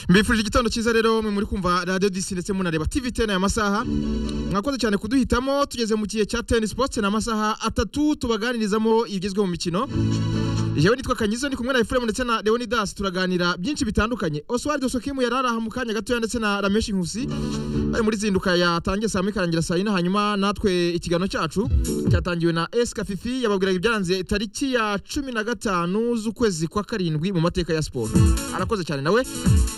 mbifurije igitondo cyiza rero mwe muri kumva radiyo disi ndetse munareba tivi teni aya masaha mwakoze cyane kuduhitamo tugeze mu gihe cya teni sipoti ni amasaha atatu tubaganirizamo ibigezweho mu mikino yewe nitwa kanyizo ndi kumwe na efuremu ndetse na leonidas turaganira byinshi bitandukanye oswald sokimu yari araha mu kanya gatoya ndetse na rameshi nkusi bari muri zinduka yatangiye saa moya ikarangira saa yine hanyuma natwe ikiganiro cyacu cyatangiwe na esika fifi yababwiraga ibyaranze tariki ya cumi na gatanu z'ukwezi kwa karindwi mu mateka ya siporo arakoze cyane nawe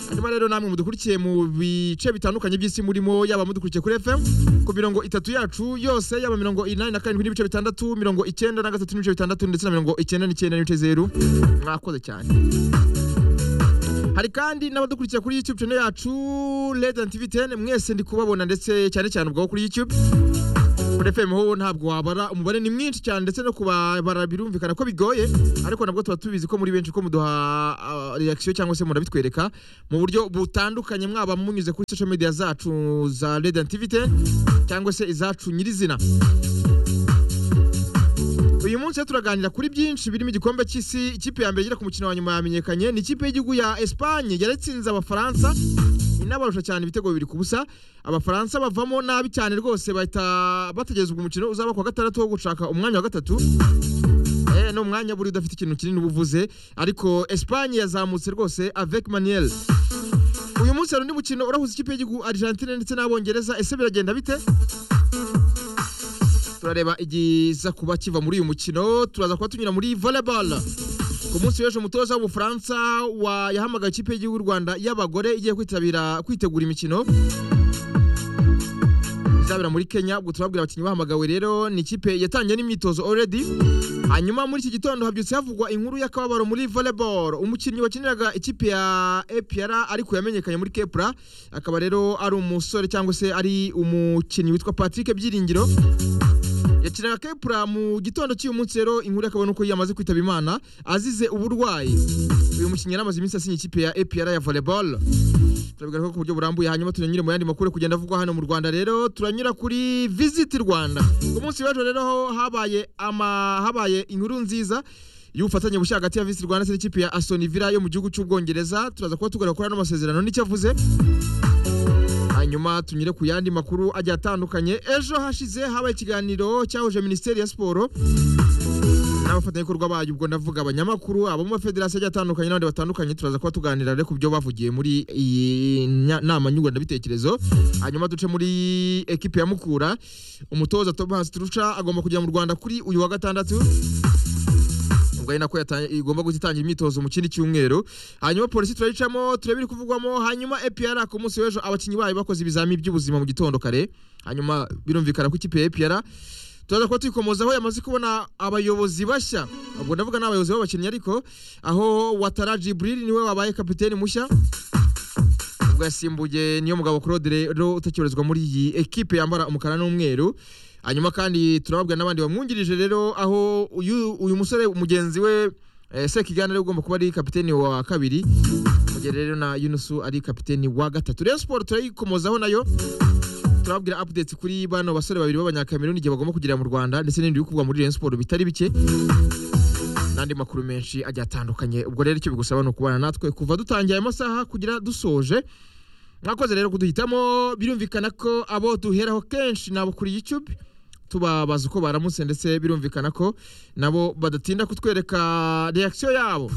hanyuma rero namwe mudukurikiye mu bice bitandukanye by'isi murimo yaba mudukurikiye kuri fm ku mirongo itatu yacu yose yaba mirongo inani na karindwi n'ibice bitandatu mirongo icyenda na gatatu n'ibice bitandatu ndetse na mirongo icyenda n'icyenda n'ibice zeru mwakoze cyane hari kandi n'abadukurikira kuri youtube channel yacu red and tv 10 mwese ndi kubabona ndetse cyane cyane ubwo kuri youtube kuri fm ho ntabwo wabara umubare ni mwinshi cyane ndetse no kubabara birumvikana ko bigoye ariko nabwo tuba tubizi ko muri benshi ko muduha ah, reaction cyangwa se murabitwereka mu buryo butandukanye mwaba munyuze kuri social media zacu za red and tv 10 cyangwa se izacu nyirizina uyu munsi rero turaganira kuri byinshi birimo igikombe cy'isi ikipe ya mbere igera ku mukino wa nyuma yamenyekanye ni ikipe y'igihugu ya esipanye yaratsinze abafaransa inabarusha cyane ibitego bibiri ku busa abafaransa bavamo nabi cyane rwose bahita bategerezwa umukino uzaba ku wa gatandatu wo gushaka umwanya wa gatatu Eh, ni umwanya buri udafite ikintu kinini uba uvuze ariko esipanye yazamutse rwose avec manuel uyu munsi hari undi mukino urahuza ikipe y'igihugu argentine ndetse n'abongereza ese biragenda bite turareba igiza kuba kiva muri uyu mukino turaza kuba tunyura muri volleyball ku munsi w'ejo umutoza w'ubufaransa wa- yahamagaye ikipe y'igihugu y'u rwanda y'abagore igiye kwitabira kwitegura imikino izabera muri kenya ubwo turabwira abakinnyi bahamagawe rero ni ikipe yatangiye n'imyitozo already hanyuma muri iki gitondo habyutse havugwa inkuru y'akababaro muri volleyball umukinnyi wakiniraga ikipe ya apr ariko yamenyekanye muri kepra akaba rero ari umusore cyangwa se ari umukinnyi witwa patrick byiringiro yakinaga kepura mu gitondo cy'uyu munsi rero inkuru akaba nuko yamaze kwitaba imana azize uburwayi uyu mukinnyi yari amaze iminsi asinya ikipe ya APR ya volleyball turabigaragara ko ku buryo burambuye hanyuma turanyure mu yandi makuru ari kugenda avugwa hano mu Rwanda rero turanyura kuri visit Rwanda ku munsi w'ejo rero ho habaye ama habaye inkuru nziza y'ubufatanye bushya hagati ya Visit Rwanda ndetse n'ikipe ya Aston Villa yo mu gihugu cy'Ubwongereza turaza kuba tugaruka kuri ano masezerano n'icyo avuze hanyuma tunyure ku yandi makuru agiye atandukanye ejo hashize habaye ikiganiro cyahuje minisiteri ya siporo n'abafatanyabikorwa bayo ubwo ndavuga abanyamakuru abo mu mafederasiyo agiye atandukanye n'abandi batandukanye turaza kuba tuganira rero ku byo bavugiye muri iyi nya- nama nyunguranabitekerezo hanyuma duce muri ekipi ya mukura umutoza tomasi turusha agomba kujya mu rwanda kuri uyu wa gatandatu ubwo ari nako yata- igomba guhita itangira imyitozo mu kindi cyumweru hanyuma polisi turayicamo turebe iri kuvugwamo hanyuma APR ku munsi w'ejo abakinnyi bayo bakoze ibizamini by'ubuzima mu gitondo kare hanyuma birumvikana ko ikipe ya APR turaza kuba tuyikomozaho yamaze kubona abayobozi bashya ubwo ndavuga ni abayobozi b'abakinnyi ariko aho watara jibril niwe wabaye kapiteni mushya ubwo yasimbuye niyo mugabo claude rero utekerezwa muri iyi ekipe yambara umukara n'umweru hanyuma kandi turababwira n'abandi bamwungirije rero aho uyu, uyu musore mugenzi we eh, sekigana rero ugomba kuba ari kapiteni wa kabiri mu gihe rero na yunusu ari kapiteni wa gatatu rero siporo turayikomozaho nayo turababwira updates kuri bano basore babiri b'abanyakameruni igihe bagomba kugera mu rwanda ndetse n'ibindi biri kuvugwa muri rayon siporo bitari bike n'andi makuru menshi agiye atandukanye ubwo rero icyo bigusaba ni ukubana natwe kuva dutangiye ayo masaha kugira dusoje mwakoze rero kuduhitamo birumvikana ko abo duheraho kenshi ni abo kuri youtube tubabaza uko baramutse ndetse birumvikana ko nabo badatinda kutwereka reaction yabo